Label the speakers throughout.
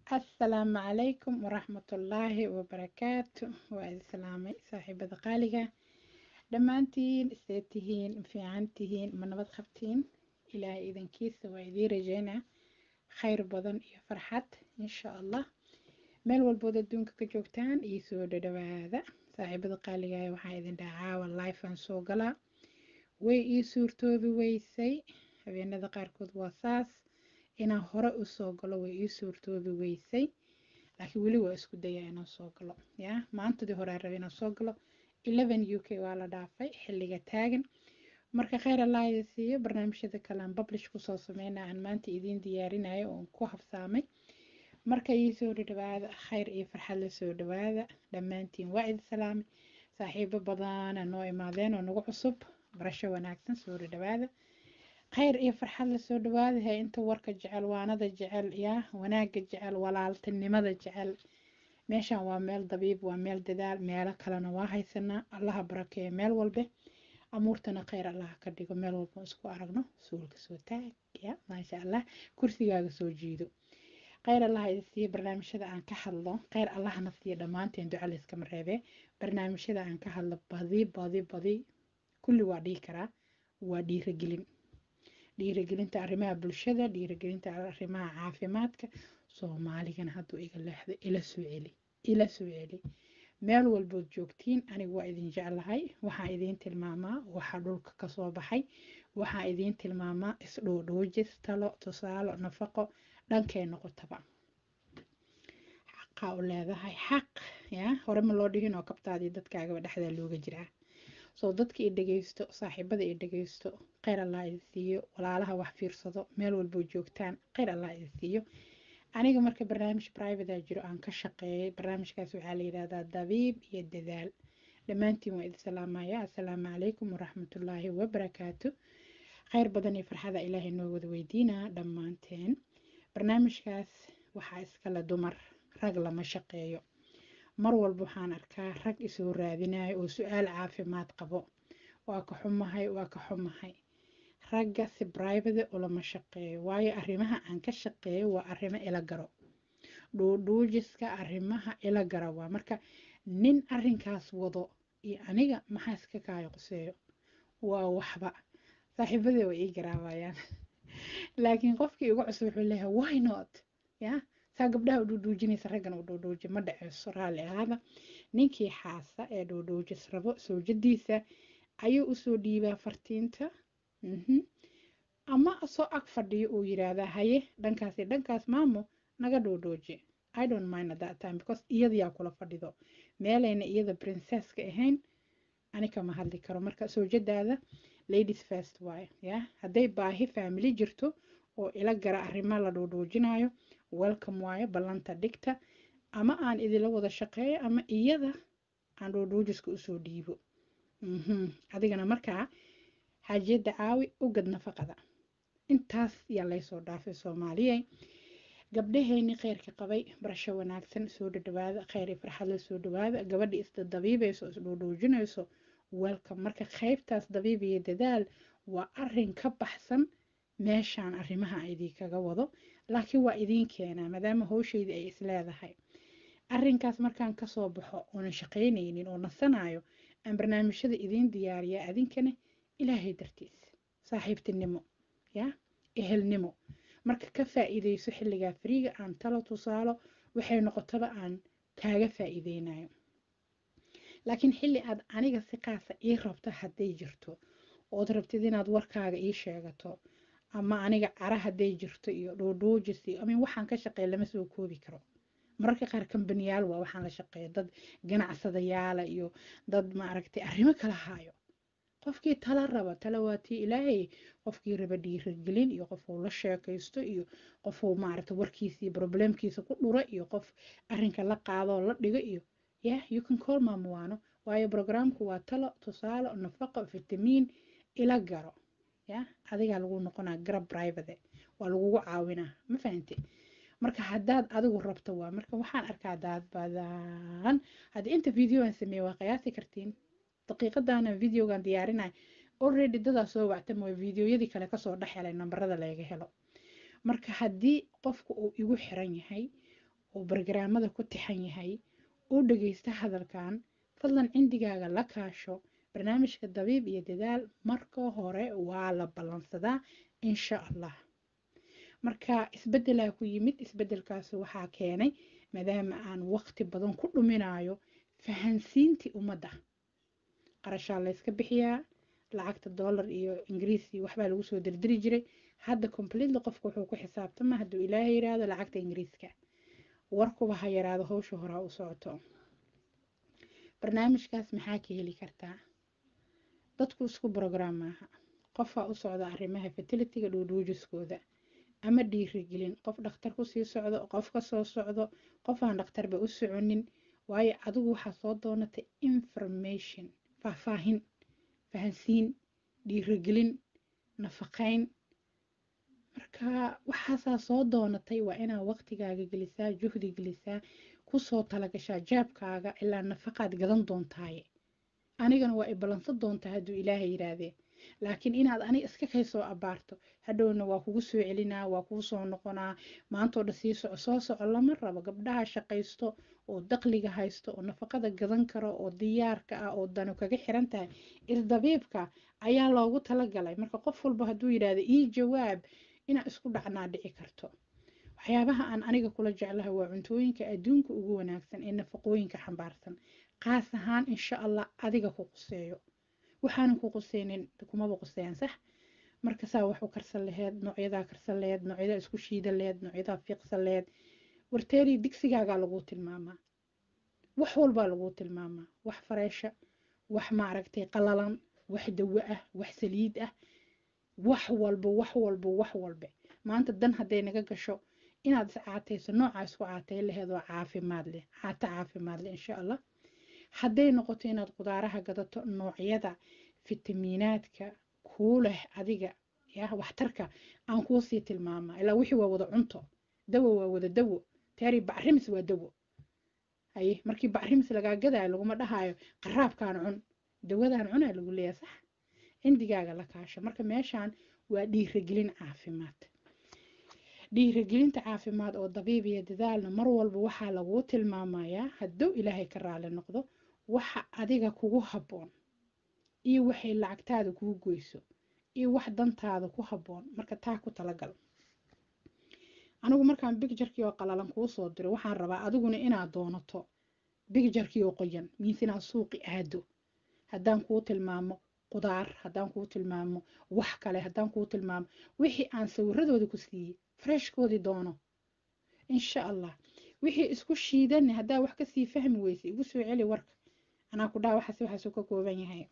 Speaker 1: asalaamu calaykum waraxmatullaahi wabarakaatu waa idin salaamay saaxiibada qaaliga dhammaantiin isee tihiin fiican tihiin ma nabad qabtiin ilaahay idankiisa waa idiin rajeynaa khayr badan iyo farxad insha allah meel walbood adduunka ka joogtaan iyo soo dhadhawaada saaxiibada qaaliga waxaa idin dhacaawa lifean soo galaa way ii suurtoobi weysay habeenada qaarkood waa saas inaan hore usoo galo way ii suurtoobi weysay laakiin weli waa isku dayaa inaan soo galo ya maantadii hore aan rabay inaan soo galo eleven u k waa la dhaafay xilliga taagan marka kheyr allah ida siiyo barnaamijyada kale aan publish kusoo sameynaa aan maanta idiin diyaarinayo oon ku habsaamay marka ii soo dhawaada kheyr iyo farxad la soo dhawaada dhammaantiin waa idin salaamay saaxiibo badana noo imaadeen oo nagu cusub barasho wanaagsan soo dhawaada khayr iyo farxad lasoo dhawaadahay inta warka jecel waanada jecel yaa wanaaga jecel walaaltinimada jecel meeshan waa meel dabiib waa meel dadaal meelo kalena waa haysanaa allaha barakeeyo meel walbe amuurtana kheyr allaha ka dhigo meel walba isku aragno suulka soo taag ya maasha allah kursigaaga soo jiido kheyr allaha idi siiyo barnaamijyada aan ka hadlo kheyr allahana siiyo dhammaanteen duca layskama reebee barnaamijyada aan ka hadlo badi badi badi kulli waa dhihi karaa waa dhiiragelin dhiiragelinta arrimaha bulshada dhiiragelinta arrimaha caafimaadka soomaaligana hadduu iga leexdo ila soo celi ila soo celi meel walbood joogtiin anigu waa idin jeclahay waxaa idiin tilmaamaa waxaa dhulka kasoo baxay waxaa idiin tilmaamaa isdhoodhoojis talo tusaalo nafaqo dhankay noqotaba xaqaa u leedahay xaq ya hore ma loo dhihin oo kabtaadii dadkaagaba dhexdaa looga jiraa soo dadka i dhegeysto saaxiibada i dhegeysto kheyr allah idi siiyo walaalaha wax fiirsado meel walboo joogtaan kheyr allah idi siiyo aniga marka barnaamij private jiro aan ka shaqeeyay barnaamijkaas waxaa la yidhahdaa dabiib iyo dadaal dhammaantiin waa idi salaamaya assalaamu calaykum waraxmatullaahi wabarakaatu kheyr badan iyo farxada ilaahay noo wada weydiinaa dhammaanteen barnaamijkaas waxaa iskale dumar rag lama shaqeeyo mar walba waxaan arkaa rag isoo raadinayo oo su-aal caafimaad qabo waa ka xumahay waa ka xumahay ragga si brivate ulama shaqeeyo waayo arrimaha aan ka shaqeeyo waa arrimo ila garo dhuudhuujiska arrimaha ila gara waa marka nin arrinkaas wado iyo aniga maxaa iska kaayo quseeyo waa waxba saaxiibadee way ii garaabayaan laakiin qofkii igu cusub wuxuu leeyahay why not ya saa gabdhaha u dhuudhuujinaysa raggan u dhuudhuuji ma dhaceyso raalli ahaada ninkii xaasa ee dhuudhuujis rabo soojadiisa ayuu usoo dhiibaa fartiinta ama soo ag fadhiyo uu yiraahdaa haye dhankaasi dhankaas maamo naga dhuudhuuji i don't mind at that time because iyadayaa kula fadhido meelayna iyada princesska ahayn ani kama hadli karo marka soojadaada ladies first waaye ya hadday baahi family jirto oo ila gara arrimo la dhuudhuujinayo welcome waayo ballanta dhigta ama aan idila wada shaqeeyo ama iyada aan dhuudhuujiska usoo dhiibo adigana markaa xaajiyadda caawi u gad nafaqada intaas yaa laysoo dhaafay soomaaliyey gabdhaheeni kheyrka qabay barasho wanaagsan soo dhadhawaada kheyr iyo farxad la soo dhawaada gabadha isdadabiibayso isdhuudhuujinayso welcome marka qaybtaas dabiib iyo dadaal waa arin ka baxsan meeshaan arrimaha idinkaga wado laakiin waa idiin keenaa maadaama howsheydii ay isleedahay arrinkaas markaan kasoo baxo oonan shaqaynaynin oo nasanayo aan barnaamijyada idiin diyaariyaa adinkana ilaahay dartiis saaxiibtinimo ya ehelnimo marka ka faa-iideyso xilligaa fariiga aan talo tusaalo waxay noqotaba aan kaaga faa-iideynayo laakiin xilli aad aniga si qaasa ii rabto hadday jirto ood rabtid inaad warkaaga ii sheegato ama aniga cara hadday jirto iyo dhuudhuujis iyo amin waxaan ka shaqeeya lama soo koobi karo mararka qaar kambaniyaal waa waxaan la shaqeeya dad ganacsadayaala iyo dad maaragtay arrimo kala haayo qofkii tala raba tala waatii ilaahay qofkii raba dhiiragelin iyo qofuu la sheekaysto iyo qofuu maaragta warkiisa iyo problemkiisa ku dhura iyo qof arrinka la qaadoo la dhigo iyo yeah you can call maamuwaano waayo programku waa talo tusaalo nafaqo fitamiin ila garo ya adigaa lagu noqonaa garab private waa lagugu caawinaa ma fahante marka haddaad adigu rabto waa marka waxaan arkaa daad badan haddii inta videoan sameeye waa qiyaasi kartiin daqiiqadana videogan diyaarinay already dadaa soo wacta mooy videoyadii kale kasoo dhex helay nambarada laga helo marka haddii qofku uu igu xiran yahay uu bargaraamada ku tixan yahay uu dhagaysta hadalkan fadlan cindigaaga la kaasho barnaamijka dabiib iyo dadaal marka hore waa la ballansadaa insha allah marka isbeddelaa ku yimid isbeddelkaas waxaa keenay maadaama aan waqti badan ku dhuminayo fahansiintii ummadda qarashaa layska bixiyaa lacagta dollar iyo ingiriis iyo waxbaa lagu soo dirdiri jiray hadda completely qofka wuxuu ku xisaabtama hadduu ilaahay yiraahdo lacagta ingiriiska warkuba ha yaraado howsha horaa u socoto barnaamijkaas maxaa ka heli kartaa dadku isku brograam maaha qofaa u socda arrimaha fertilitiga dhuudhuujiskooda ama dhiirigelin qof dhakhtar kusii socdo qof ka soo socdo qof aan dhakhtarba u soconin waayo adigu waxaa soo doonatay information faahfaahin fahansiin dhiirigelin nafaqayn marka waxaasaa soo doonatay waa inaa waqtigaaga gelisaa juhdi gelisaa kusoo talagashaa jaabkaaga ilaa nafaqaad gadan doontaaye anigana waa i ballansan doontaa hadduu ilaahay yidhaahdee laakiin inaad aniga iska kaysoo abaarto hadhowna waa kugu soo celinaa waa kugu soo noqonaa maantoo dhan sii soco soo soco lama rabo gabdhaha shaqaysto oo daqliga haysto oo nafaqada gadan karo oo diyaarka ah oo danu kaga xiran tahay isdabiibka ayaa loogu talagalay marka qof walba hadduu yidhaahdo ii jawaab inaa isku dhacnaa dhici karto waxyaabaha aan aniga kula jeclahay waa cuntooyinka adduunka ugu wanaagsan ee nafaqooyinka xambaarsan qaas ahaan insha allah adiga ku quseeyo waxaanan ku quseynin kumaba quseeyaan sax marka saa wax u karsan laheed noocyadaa karsan laheed noocyadaa isku shiidan laheed noocyadaa fiiqsan laheed warteerii digsigaagaa laguu tilmaamaa wax walbaa laguu tilmaamaa wax fareesha wax maaragtay qalalan wax dawo ah wax saliid ah wax walba wax walba wax walba maanta dan hadday naga gasho inaad is caatayso noocaa isku caatay laheed oo caafimaad leh caato caafimaad leh insha allah hadday noqoto inaad qudaaraha gadato noocyada fitamiinaadka kuu leh adiga ya waxtarka aan kuu sii tilmaamaa ilaa wixii waa wada cunto dawo waa wada dawo taari bacrimis waa dawo haye markii bacrimis lagaa gadaayo laguma dhahaayo qaraabkaan cun dawadaan cunaa lagu leeyahay sax cindigaaga la kaasho marka meeshaan waa dhiiragelin caafimaad dhiiragelinta caafimaad oo dabiibiya dadaalna mar walba waxaa laguu tilmaamayaa hadduu ilaahay ka raali noqdo waxa adiga kugu habboon iyo waxay lacagtaada kuu goyso iyo wax dantaada ku habboon marka taa ku talagal anigu markaan bigjarkii oo qalalan kuu soo diro waxaan rabaa adiguna inaad doonato bigjarkii oo qoyan miis inaad suuqi aado haddaan kuu tilmaamo qudaar haddaan kuu tilmaamo wax kale haddaan kuu tilmaamo wixii aan sawiradooda ku siiyey freshkoodii doono insha allah wixii isku shiidani haddaa wax kasii fahmi weysa igu soo celi warka anaa ku dhaha waxaas waxaasuu ka kooban yahay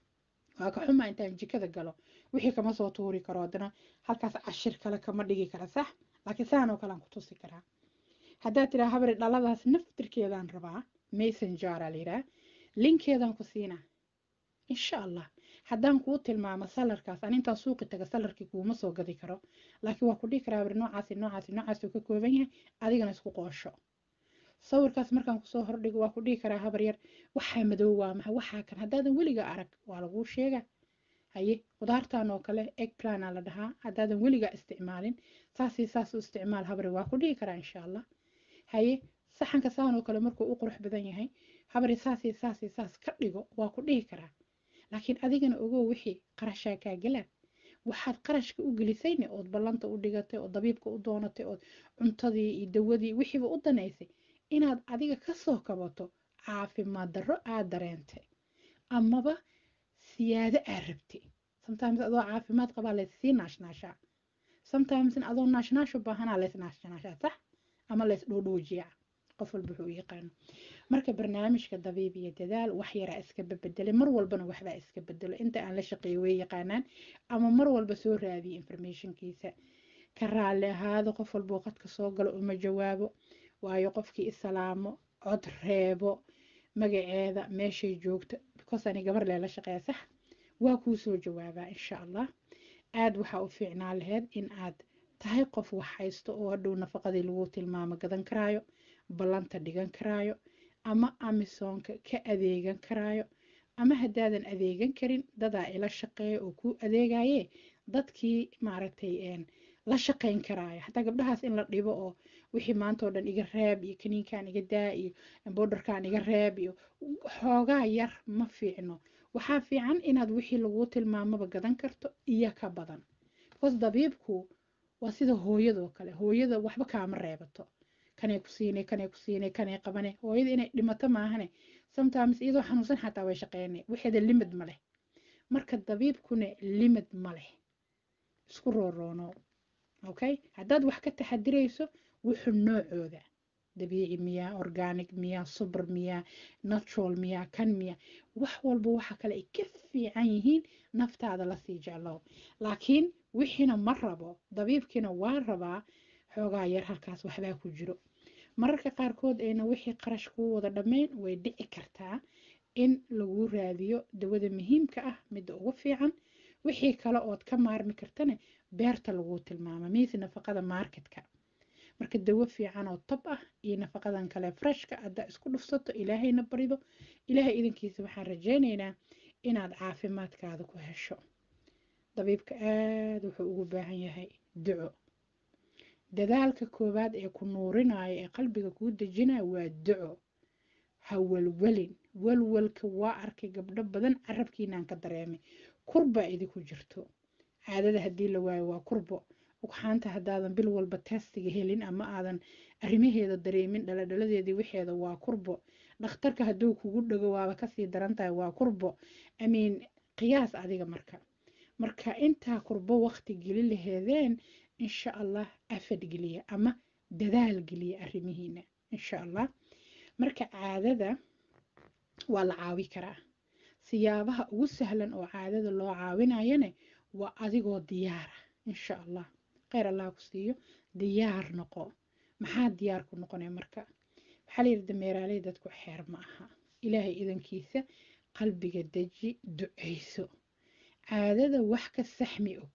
Speaker 1: waa ka xumaa intaan jikada galo wixii kama soo tuuri karo haddana halkaas cashir kale kama dhigi kara sax laakiin saan oo kale aan ku tusi karaa haddaad tidhaa habari dhaladaas naftirkeedaan rabaa messengeraa layidhaha linkeedaan ku siinaa insha allah haddaan kuu tilmaamo salarkaas an intaan suuqi taga salarkii kuuma soo gadi karo laakiin waa ku dhihi karaa habari noocaasi noocaasi noocaasuu ka kooban yahay adigana isku qoosho sawirkaas markaan kusoo hordhigo waa ku dhihi karaa habar yar waxaa madow waa maxa waxaa kan haddaadan weliga arag waa laguu sheega haye qudaartan oo kale eggplana la dhahaa haddaadan weligaa isticmaalin saasii saas u isticmaal habari waa ku dhihi karaa insha allah haye saxanka saan oo kale markuu u qurux badan yahay habari saasii saasii saas ka dhigo waa ku dhihi karaa laakiin adigana ogow wixii qarashaa kaa galaa waxaad qarashka u gelisayne ood ballanta u dhigatay oo dabiibka u doonatay ood cuntadii iyo dawadii wixiiba u danaysay inaad adiga kasoo kabato caafimaad darro aad dareentay amaba siyaado aad rabtay sometimes adoo caafimaad qabaa layssii naashnaashaa sometimesna adoo naashnaasho baahanaa lays naashnaashaa sax ama lays dhoodhoojiyaa qof walba wuxuu u yaqaano marka barnaamijka dabiib iyo dadaal wax yaraa iska bebedelay mar walbana waxbaa iska bedelo inta aan la shaqeeyo way yaqaanaan ama mar walba soo raadiyo informationkiisa ka raalli ahaado qof walbuu qadka soo galo uma jawaabo waayo qofkii isalaamo cod reebo magaceeda meeshay joogto because ani gabar leela shaqeeya sax waa kuu soo jawaabaa insha allah aad waxaa u fiicnaa laheyd in aad tahay qof wax haysto oo hadhow nafaqadii lagu tilmaamo gadan karaayo ballanta dhigan karaayo ama amisoonka ka adeegan karaayo ama haddaadan adeegan karin dadaa ila shaqeeya oo kuu adeegaye dadkii maaragtay la shaqayn karaayo xataa gabdhahaas in la dhibo oo wixii maanta oo dhan iga reeb iyo kaniinkan iga daa iyo bowdharkan iga reeb iyo xoogaa yar ma fiicno waxaa fiican inaad wixii laguu tilmaamaba gadan karto iyo ka badan bcause dabiibku waa sida hooyadoo kale hooyada waxba kaama reebato kanay ku siinay kanay ku siinay kanay qabane hooyada inay dhimato maahane sometimes iyadoo xanuunsan xataa way shaqeynay waxeeda limid ma leh marka dabiibkuna limid ma leh isku rooroono okay haddaad wax ka taxadirayso wuxuu noocooda dabiici miyaa organic miyaa subr miyaa natural miyaa kan miyaa wax walba waxa kale ay ka fiican yihiin naftaada lasii jeclow laakiin wixiina ma rabo dabiibkiina waa rabaa xoogaa yar halkaas waxbaa ku jiro mararka qaarkood ayna wixii qarash kuu wada dhammayn way dhici kartaa in lagu raadiyo dawada muhiimka ah midda ugu fiican wixii kale ood ka maarmi kartana beerta laguu tilmaama miise nafaqada marketka marka dawo fiican oo tab ah iyo nafaqadan kale freshka haddaa isku dhufsato ilaahayna barido ilaahay idankiisa waxaan rajaynaynaa inaad caafimaadkaada ku hesho dabiibka aada wuxuu ugu baahan yahay duco dadaalka koowaad ee ku nuurinaya ee qalbiga kuu dejinaya waa duco ha walwalin walwalka waa arkay gabdho badan carabkiinaan ka dareemay kurbaa idinku jirto caadada haddii la waayo waa kurbo ugxaanta haddaadan bil walba testiga helin ama aadan arrimaheeda dareemin dhaladhaladeedii waxeeda waa kurbo dhakhtarka hadduu kugu dhago waaba kasii daran tahay waa kurbo amiin qiyaas adiga marka marka intaa kurbo waqti geli laheedeen insha allah afad geliya ama dadaal geliya arrimihiina insha allah marka caadada waa la caawi karaa siyaabaha ugu sahlan oo caadada loo caawinayana waa adigoo diyaara insha allah kheyr allah ku siiyo diyaar noqo maxaa diyaar ku noqonaya marka waxaa la yidhi dameeraaley dadku xeer ma aha ilaahay idankiisa qalbiga deji ducayso caadada wax ka saxmi og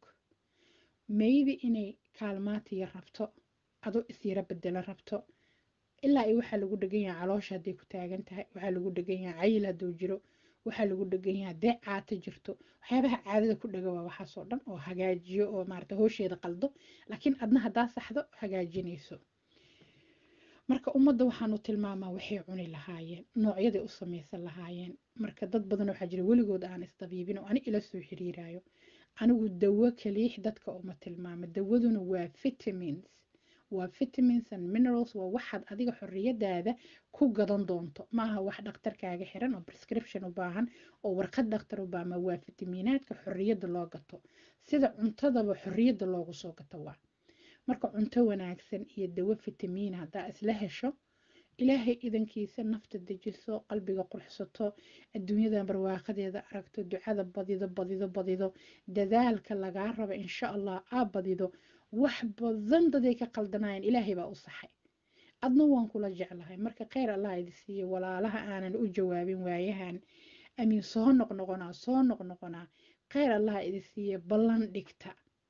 Speaker 1: maybe inay kaalmaatiya rabto adoo isyara bedelo rabto ilaa iyo waxaa lagu dhegan yahay caloosha hadday ku taagan tahay waxaa lagu dhegan yahay cayil hadduu jiro waxaa lagu dhegan yahay haddee caata jirto waxyaabaha caadada ku dhega waa waxaasoo dhan oo hagaajiyo oo maarata hoosheeda qaldo laakiin adna haddaa saxdo hagaajinayso marka ummadda waxaanu tilmaamaa waxay cuni lahaayeen noocyaday u samaysan lahaayeen marka dad badan waxaa jira weligood aan isdabiibin oo ani ila soo xiriiraayo anigu dawo kaliix dadka uma tilmaamo dawaduna waa vitamins waa vitamins and minerals waa waxaad adiga xorriyadaada ku gadan doonto maaha wax dhakhtarkaaga xiran oo prescription u baahan oo warqad dhakhtar u baahan waa fitamiinaadka xorriyadda loo gato sida cuntadaba xorriyadda loogu soo gato waa marka cunto wanaagsan iyo dawo fitamiin haddaa isla hesho ilaahay idankiisa nafta dejiso qalbiga qurxsato adduunyadan barwaaqadeeda aragto ducada badido badido badido dadaalka lagaa raba insha allah aa badido wax badan daday ka qaldanaayeen ilaahay baa u saxay adna waan kula jeclahay marka kheyr allah idi siiyo walaalaha aanan u jawaabin waayahan amiin soo noqnoqonaa soo noqnoqonaa kheyr allah idi siiyo ballan dhigta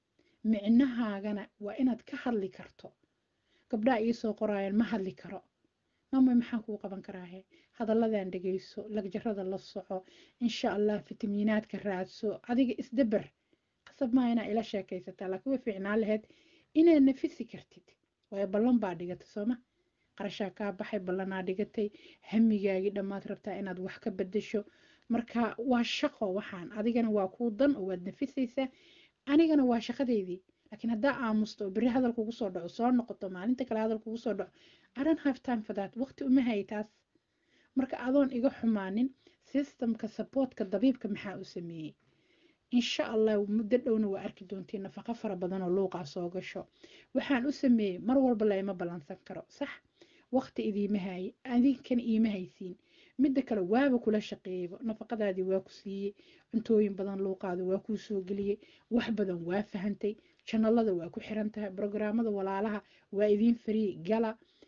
Speaker 1: micnahaagana waa inaad ka hadli karto gabdhaha iisoo qoraayeen ma hadli karo mama maxaan kuu qaban karaahe hadalladan dhegayso lagjarada la soco insha allah fitamiinaadka raadso adiga isdabar qasab maa inaa ila sheekaysataa laakiin way fiicnaan lahayd inaad nafisi kartid waayo ballan baa dhigatay sooma qarashaa kaa baxay ballanaa dhigatay hamigaagii dhammaad rabtaa inaad wax ka bedesho marka waa shaqo waxaan adigana waa kuu dan oo waad nafisaysaa anigana waa shaqadeydii laakiin haddaa aamusto oo beri hadal kugu soo dhaco soo noqoto maalinta kale hadal kugu soo dhaco I don't have time for that waqti uma hay taas marka adoon iga xumaanin systemka supportka dabiibka maxaa u sameeyey insha allah muddo dhowna waa arki doontiin nafaqo fara badan oo luuqaa soo gasho waxaan u sameeyey mar walba layma ballansan karo sax waqti idiima haye adinkan iima haysiin midda kale waaba kula shaqeeyeyba nafaqadaadii waa ku siiyey cuntooyin badan luuqaada waa kuu soo geliyey wax badan waa fahantay janalada waa ku xiran tahay brograamada walaalaha waa idiin farii gala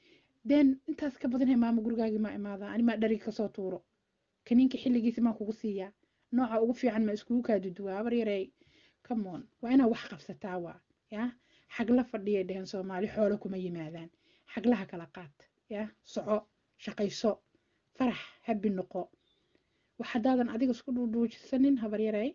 Speaker 1: den intaas ka badanhe maamo gurigaagii maa imaadaa animaa dhariga kasoo tuuro kaniinka xilligiisa maa kugu siiyaa nooca ugu fiican ma iskugu kaaduduwaa abar yarey comeon waa inaa wax qabsataa waa ya xagla fadhiyay dheheen soomaali xoolo kuma yimaadaan xaglaha kala qaad ya soco shaqayso farax habi noqo wax haddaadan adiga isku dhuudhuujisanin habar yarey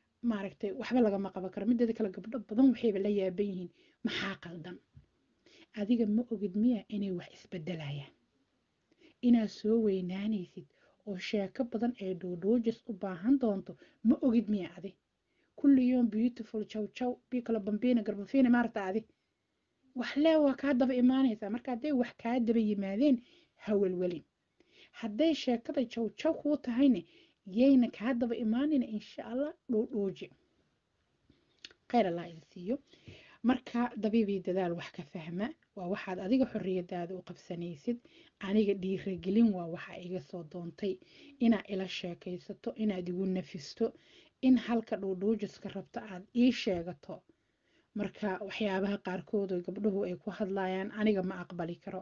Speaker 1: maaragtay waxba lagama qaban karo mideeda kale gabdho badan waxayba la yaaban yihiin maxaa qaldan adiga ma ogid miya inay wax isbedelayaan inaad soo weynaanaysid oo sheeko badan ee dhoodhoojis u baahan doonto ma ogid miya adi kulli yoom beautiful jaw jaw bikala bambina garbafina maarta adi wax lee waa kaa daba imaanaysaa marka hadday wax kaa daba yimaadeen hawelwelin hadday sheekada jaw jaw kuu tahayne yayna kaa daba imaanayna insha allah dhoodhooji khayr allah idin siiyo marka dabiibii dadaal wax ka fahma waa waxaad adiga xorriyadaada u qabsanaysid aniga dhiiragelin waa waxa iga soo doontay inaad ila sheekaysato inaad igu nafisto in halka dhoodhoojiska rabto aad ii sheegato marka waxyaabaha qaarkood oo gabdhuhu ay ku hadlayaan aniga ma aqbali karo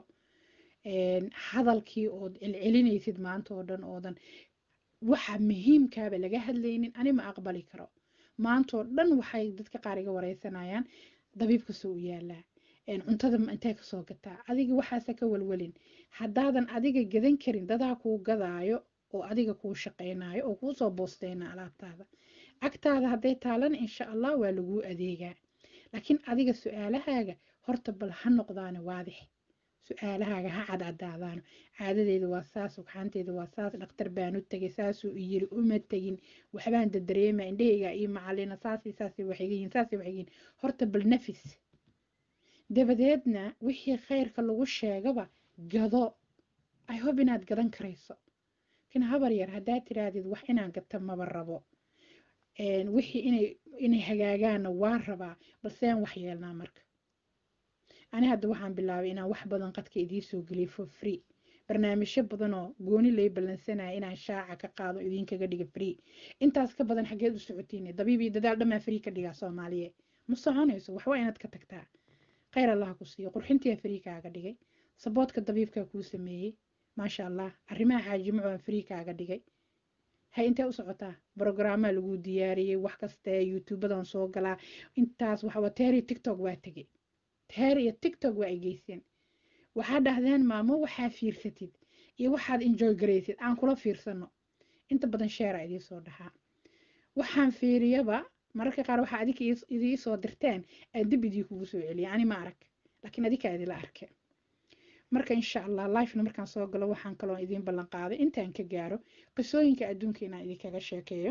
Speaker 1: hadalkii ood celcelinaysid maanta oo dhan oodan waxa muhiimkaaba laga hadlaynin ani ma aqbali karo maantoo dhan waxay dadka qaar iga wareysanayaan dabiibka soo u yaalaa cuntada intee kasoo gataa adiga waxaasa ka walwalin haddaadan adiga gadan karin dadaa kuu gadaayo oo adiga kuu shaqaynayo oo kuusoo boosteyna alaabtaada agtaada hadday taalana insha allah waa laguu adeegaa laakiin adiga su-aalahaaga horta bal ha noqdaana waadix su-aalahaaga ha cadcadaadaano caadadeeda waa saas ugxaanteeda waa saas dhaktar baan u tegay saasuu i yiri uma tegin waxbaan dadareema indhahayga iyo macalina saasi saasi waxaygayiin saasi waxaygayiin horta bal nafis dabadeedna wixii khayrka lagu sheegaba gado i hope inaad gadan karayso laakiin habar yar haddaad tiraahdid wax inaan gata maba rabo wixii inay inay hagaagaanna waa rabaa balseen wax yeelnaa marka ani hadda waxaan bilaabay inaan wax badan qadka idiisoo geliyo for free barnaamijyo badanoo gooni lay ballansanaya inaan shaaca ka qaado idinkaga dhiga free intaas ka badan xaggeed u socotiin dabiibii dadaal dhammaa free ka dhigaa soomaaliye ma soconayso waxba inaad ka tagtaa khayr allah ku siiyo qurxintiyaa free kaaga dhigay saboodka dabiibkaa kuu sameeyey maasha allah arrimaha xaajimaco aan free kaaga dhigay hay intee u socotaa brogrammaa lagu diyaariyey wax kastee youtubadan soo galaa intaas waxwa teeri tiktok waa tegey teer iyo tiktok waa ay geyseen waxaa dhahdeen maamo waxaa fiirsatid iyo waxaad enjoy garaysid aan kula fiirsano inta badan sheera idiisoo dhahaa waxaan fiiriyaba mararka qaar waxaa adika idii soo dirteen aan dib idii kugu soo celiya ani ma arag laakiin adika idila arke marka insha allah lifena markaan soo galo waxaan kaloo idiin ballan qaaday intaan ka gaaro qisooyinka adduunka inaan idinkaga sheekeeyo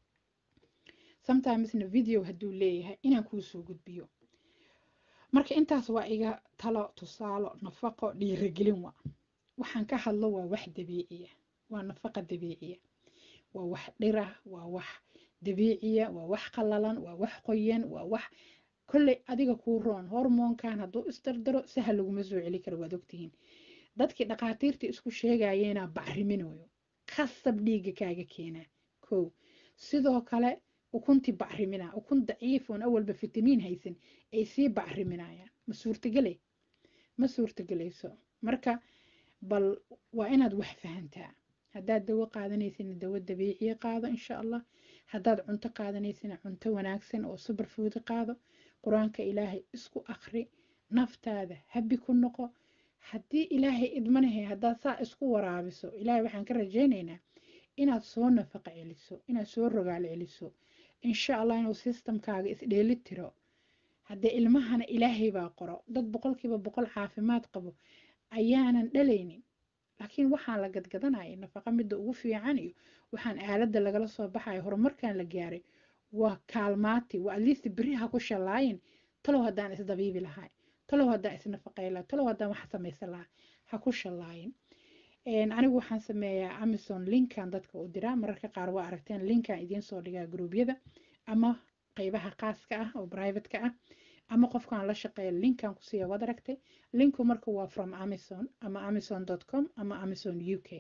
Speaker 1: sometimesna video hadduu leeyahay inaan kuu soo gudbiyo marka intaas waa iga talo tusaalo nafaqo dhiiragelin waa waxaan ka hadlo waa wax dabiiciya waa nafaqa dabiiciya waa wax dhira waa wax dabiiciya waa wax qallalan waa wax qoyan waa wax kolley adiga kuu roon hormoonkan hadduu isdardaro sahal laguma soo celi karo waad ogtihiin dadkii dhakhaatiirtii isku sheegayeena bacriminayo khasab dhiigga kaaga keenaa kow sidoo kale ukuntii bacrimina ukun daciif oon awalba fitamiin haysan ay sii bacriminayaan ma suurtagele ma suurtagelayso marka bal waa inaad wax fahantaa haddaad dawo qaadanaysina dawo dabiiciya qaado insha allah haddaad cunto qaadanaysina cunto wanaagsan oo superfood qaado qur-aanka ilaahay isku akri naftaada habi ku noqo haddii ilaahay idmanahay haddaad saa isku waraabiso ilaahay waxaan ka rajaynaynaa inaad soo nafaqa celiso inaad soo rogaal celiso insha allah inuu sistamkaaga isdheeli tiro haddee ilmahana ilaahay baa qoro dad boqolkiiba boqol caafimaad qabo ayaanan dhalaynin laakiin waxaan la gadgadanaya nafaqa midda ugu fiican iyo waxaan aaladda lagala soo baxaya horumarkan la gaaray waa kaalmaati waa atleast beri ha ku shallaayin talow haddaan isdabiibi lahay talow haddaan isnafaqay lahay talow haddaan wax samaysan lahaa ha ku shallaayin anigu waxaan sameeyaa amazon linkan dadka u diraa mararka qaar waa aragteen linkan idiin soo dhigaa gruubyada ama qeybaha qaaska ah oo privateka ah ama qofkaan la shaqeeya linkan ku siiya waad aragtay linku marka waa from amazon ama amazon com ama amazon u k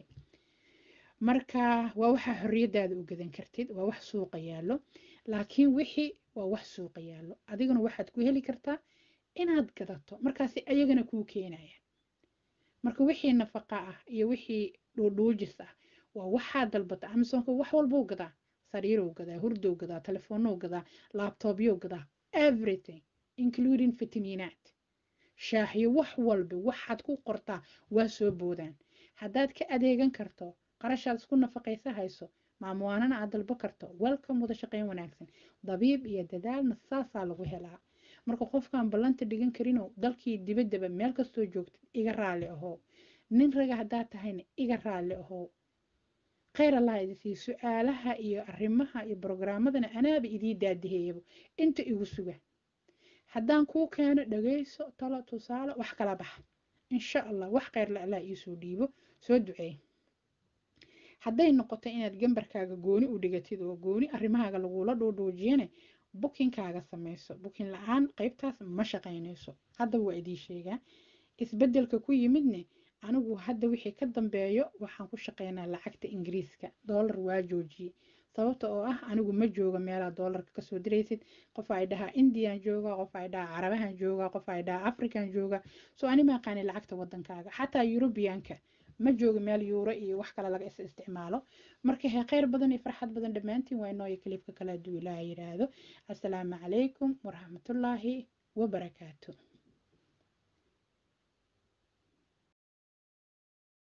Speaker 1: marka waa waxaa xorriyadaada u gadan kartid waa wax suuqa yaallo laakiin wixii waa wax suuqa yaallo adiguna waxaad ku heli kartaa inaad gadato markaasi ayagana kuu keenayaan marka wixii nafaqa ah iyo wixii dhuudhuujis ah waa waxaa dalbata amazonka wax walbuu gadaa sariiruu gadaa hurdow gadaa telefoonnou gadaa laabtoobyou gadaa everything including fitamiinaat shaaxyo wax walba waxaad ku qortaa waa soo boodaan haddaad ka adeegan karto qarashaad isku nafaqaysa hayso maamuwaanana aad dalbo karto welcome wada shaqeyn wanaagsan dabiib iyo dadaalna saasaa lagu helaa marka qofkaan ballanta dhigan karinoo dalkii dibaddaba meel kastoo joogtid iga raalli ahoo nin raga haddaad tahayna iga raalli ahoo khayr allah idisii su-aalaha iyo arrimaha iyo brogaramadana anaaba idii daadiheeyaba inta igu suga haddaan kuu keeno dhagayso talo tusaale wax kala baxa insha allah wax khayrla allah iisoo dhiibo soo duceey hadday noqoto inaad gambarkaaga gooni u dhigatid oo gooni arrimahaaga lagula dhuudhuujiyane bukinkaaga samayso bukin la-aan qeybtaas ma shaqaynayso haddaba waa idii sheegaa isbeddelka ku yimidne anigu hadda wixii ka dambeeyo waxaan ku shaqeynaa lacagta ingiriiska doolar waa joojiyey sababta oo ah anigu ma jooga meelaa doolarka kasoo diraysid qof ay dhahaa indian jooga qof ay dhahaa carabahan jooga qof ay dhahaa african jooga soo ani ma aqaani lacagta wadankaaga xataa yurubiyaanka ma jooga meel yuuro iyo wax kale laga is isticmaalo marka hee kheyr badan iyo farxad badan dhammaantiin waa inooyo kaliibka kala aduu ilaaha yidhaahdo assalaamu calaykum waraxmatullaahi wabarakaatu